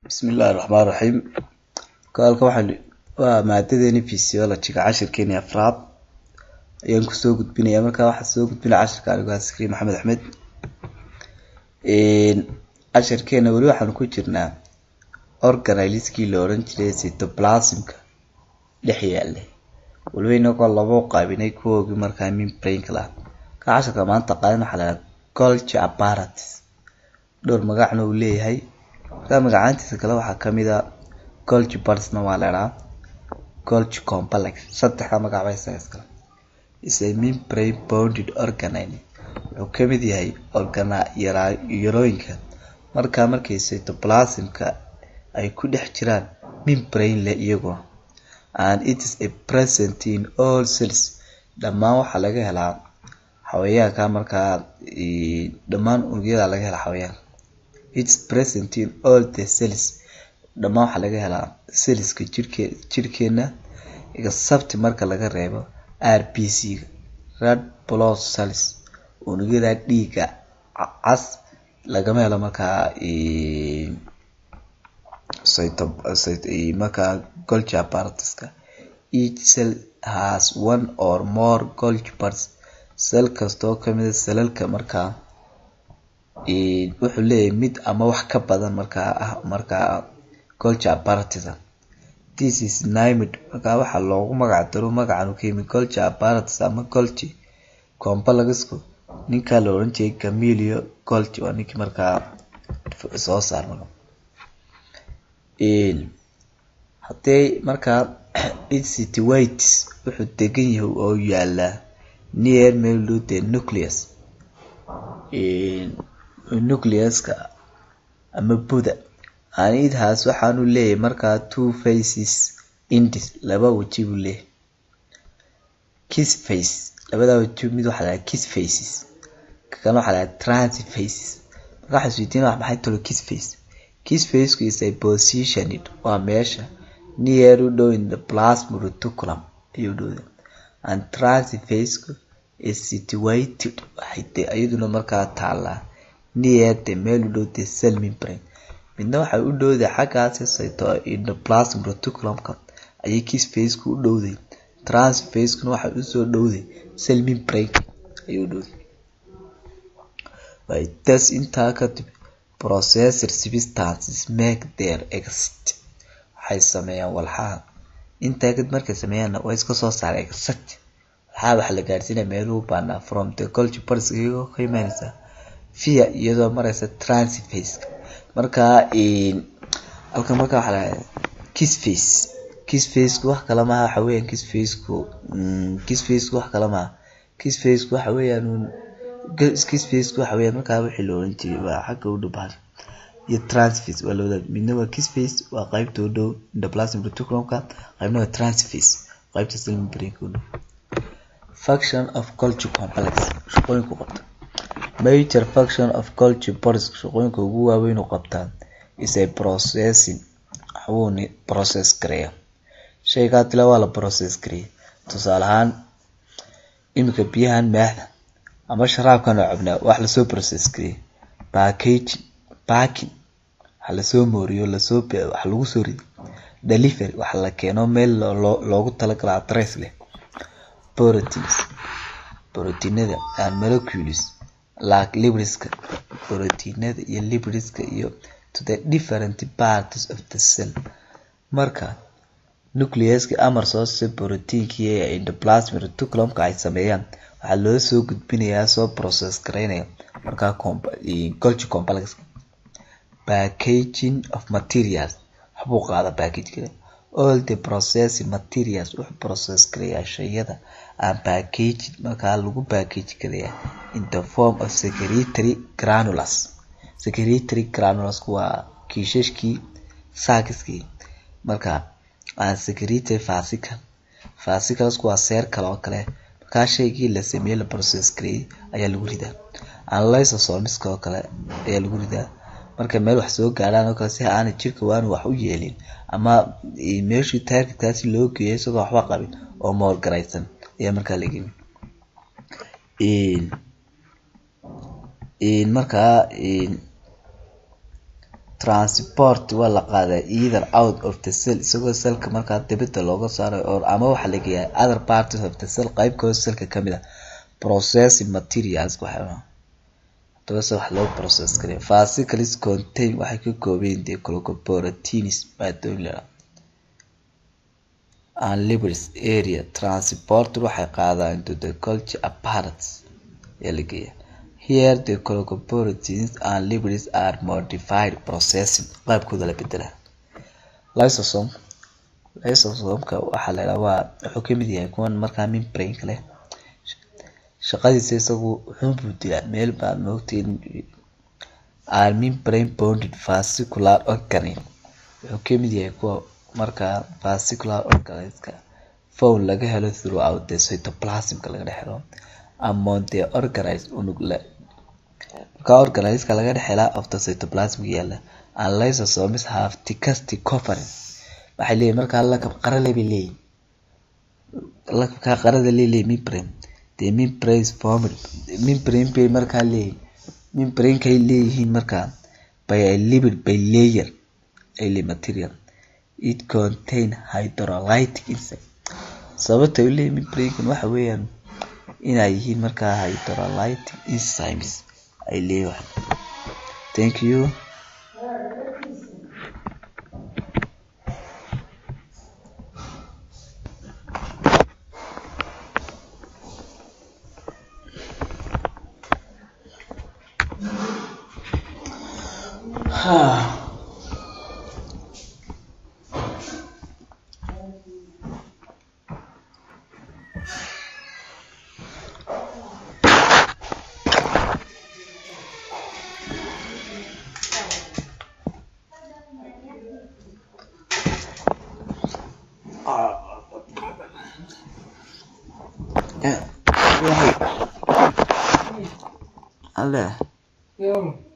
Bismillahi Raxmaani Raxiim Halkan waxaan waa maadadeeni physiology-ga cashirkeeni afraad ayaan kusoo gudbinayaa markaa waxaa soo gudbinaya cashirka anigo ah Zikriya Maxamed Axmed cashirkeena weli waxaan ku jirnaa organeleskii la oran jiray cytoplasmka dhex yaale waliba inagoo laba u qaybinay kuwoogii markaa membrane-ka lahaa ka cashirka maanta qaadan waxaa la yidhaha Golgi apparatus dhowr magacna uu leeyahay markaa magacaantiisa kale waxaa kamid ah Golgi buds-na waa la idhahaa Golgi complex saddexda magac bay isaga iskale is a membrane bounded organelle wuxuu kamid yahay organa-yarooyinka markaa markay cytoplasmka ay ku dhex jiraan membrane leh iyaguna and it is a present in all cells dhammaan waxaa laga helaa xawayaanka markaa dhammaan unugyada laga helaa xawayaanka it's present in all the cells dhammaan waxaa laga helaa cellska jirke jirkeena except marka laga reebo RBC-ga red blood cells unugyada dhiiga cas lagama helo markaa markaa Golgi apparatus-ka each cell has one or more Golgi buds cell kastoo kamida cellalka markaa wuxuu leeyahay mid ama wax ka badan markaa ah markaa Golgi apparatus this is named markaa waxaa loogu magac daro magacan uu ka yimid Golgi apparatus ama Golgi complexku ninkaa la oran jiray Camillo Golgi waa ninkii markaa soo saarmay hadee markaa its situates wuxuu degan yahay oo yaalaa near meel dhow the nucleus nucleus-ka ama buda and it has waxaanu leeyahay markaa two faces indis laba waji buu leeyahay kiss face labada waji mid waxaa lahaa kiss faces kakana waxaa lahaa transit faces marka waxaa isweydiin wax maxay talo kiss face kiss faceku is a positioned waa meesha near u dhow in the plasma reticulum ayuu dhowda and transit faceku is situated waxay de iyaduna markaa taalaa near the meel u dhow the cell membrane midna waxay u dhowday xaggaasi sayto endoplasm reticulumka ayay kiss faceku u dhowday transit facekuna waxay usoo dhowday cell membrane ayuu dhowday way tas intaa kadib processor substances make their exit waxay sameeyaan walxaha intaa kadib markay sameeyaanna waa iska soo saara exit walxaha waxaa la gaarsiinaya meeluhu baanaa from the Golgi buds iyagoo ka imaanaysa via iyadoo maraysa transit face markaa halkan markaa waxaa lahaa kiss face kiss faceku wax kale maaha waxa weeyaan kiss faceku kiss faceku wax kale maaha kiss faceku waxa weeyaan kiss faceku waxa weeyaan markaa wixii la oran jiray waa xagga u dhow bahasha iyo transface waa labada midna waa kiss face waa qaybta u dhow endoplasm reticulumka qaybna waa transface qaybta cell membrane-ka u dhow function of Golgi complex shaqooyinku qabta major function of Golgi buds shaqooyinka ugu waaweyn u qabtaan is a processing waxbuuni process gareeya shaygaa tila waa la process gareeya tusaale ahaan iminka biyahan maaxda ama sharaabkan oo cabnaa wax lasoo process gareeya packaging packing waxa lasoo mooriyo lasoo wax lagu soo riday delivery waxa la keeno meel loogu talagalo address leh proteins proteinada and molecules like lipids-ka proteinada iyo lipids-ka iyo to the different parts of the cell marka nucleus-ka amar soo si proteinkii ee endoplasm reticulumka ay sameeyaan waxaa loo soo gudbinayaa soo process gareynaya markaa Golgi complex packaging of materials waxbuu qaada package kale all the processing materials wuxuu process gareeyaa shayada and packaging markaa lagu package gareeyaa in the form of secretory granules secretory granules waa kiishashkii saakiskii marka aan secretory fascicle fascicles waa seer kale oo kale markaa shaygii la sameeyey la process gareeyay ayaa lagu ridaa analysosomiska oo kale ayaa lagu ridaa marka meel wax soo gaadhaan oo kale si aanay jirka waanu wax u yeelin ama meeshii targetkaasi loo geeyay isagoo waxba qabin oo moolgaraysan ayaa markaa laga yimid markaa transport waa la qaadaa either out of the cell isagoo selka markaa dibida looga saarayo or ama waxaa la geeyaa other parts of the cell qeybkooda selka kamid ah processing materials waxaa hadaba se wax loo process kariya fasicals contain waxay ka koobayin dee glycoproteins maadooyin la and lipids area transporter waxay qaadaan into the culture apparatus ee la geeya here the glycoproteins and lipids are modified processing qaybkooda la bedela lysosome lysosomka waxaa la yidhaha waa wuxuu kamid yahay kuwan markaa membrane leh shaqadiisa isagu wuxuunbuu dilaa meel baa moogtiin are membrane bonded fascicular organelle wuxuu kamid yahay kuwa markaa fascicular organeska fowl laga helo throughout the cytoplasmka laga dhex helo among the organized unug le markaa organiska laga dhex helaa of the cytoplasmic yaala and lysosomes have thickest coverage waxay leeyihin markaa lakab qarale bay leeyihin lakabkaa qarada leeleeyihin membrane the membrane is formed membrane bay markaa leeyihin membranekay leeyihiin markaa by a lipid by layer ay material it contain hydrolytic insect sababta u leeyihin membrankan waxa weeyaan inay yihiin markaa hydrolytic enzymes ay leeyihin thank you alle Ja.